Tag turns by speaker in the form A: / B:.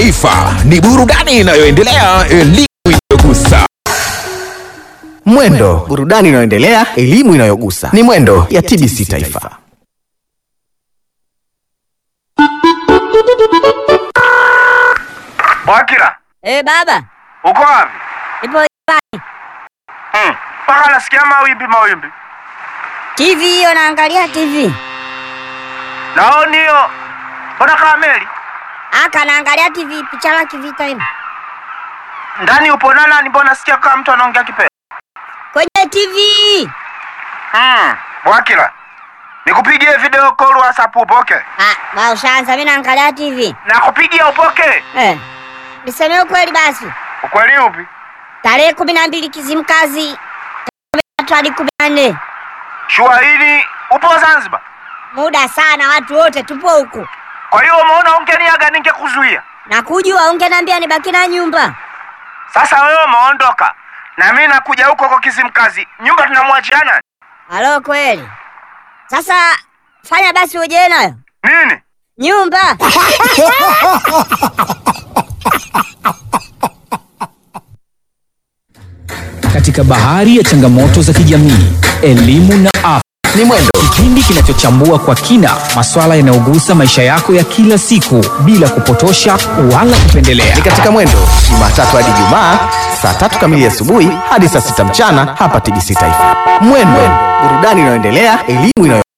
A: Taifa ni burudani inayoendelea, elimu inayogusa.
B: Mwendo, burudani inayoendelea, elimu inayogusa. Ni Mwendo ya TBC Taifa.
C: Wakila,
D: Eh, baba,
C: uko wapi?
D: ipo nyumbani.
C: Hmm, mpaka nasikia mawimbi mawimbi.
D: TV hiyo naangalia TV.
C: Naoni hiyo. Mbona kama meli?
D: Aka naangalia TV picha la kivita hivi.
C: Ndani upo na nani? Mbona nasikia kama mtu anaongea kipele?
D: Kwenye TV.
C: Hmm, Wakila. Nikupigie video call WhatsApp upoke?
D: Ah, ba ushaanza mimi naangalia TV.
C: Nakupigia upoke?
D: Eh. Niseme ukweli basi.
C: Ukweli upi?
D: Tarehe kumi na mbili Kizimkazi tatu hadi kumi na nne
C: Shua hili upo Zanzibar.
D: muda sana, watu wote tupo huku.
C: Kwa hiyo umeona ungeniaga ningekuzuia.
D: Na kujua ungeniambia nibaki na nyumba.
C: Sasa wewe umeondoka. Na mimi nakuja huko kwa Kizimkazi. Nyumba tunamwachia nani?
D: Halo, kweli. Sasa fanya basi uje nayo
C: Nini?
D: nyumba.
E: Katika bahari ya changamoto za kijamii, elimu na afya,
B: Ni Mwendo,
E: kipindi kinachochambua kwa kina masuala yanayogusa maisha yako ya kila siku bila kupotosha wala kupendelea.
B: ni katika Mwendo, Jumatatu hadi Jumaa, saa tatu kamili asubuhi hadi saa sita mchana hapa TBC Taifa. Mwendo, burudani inayoendelea, elimu inayo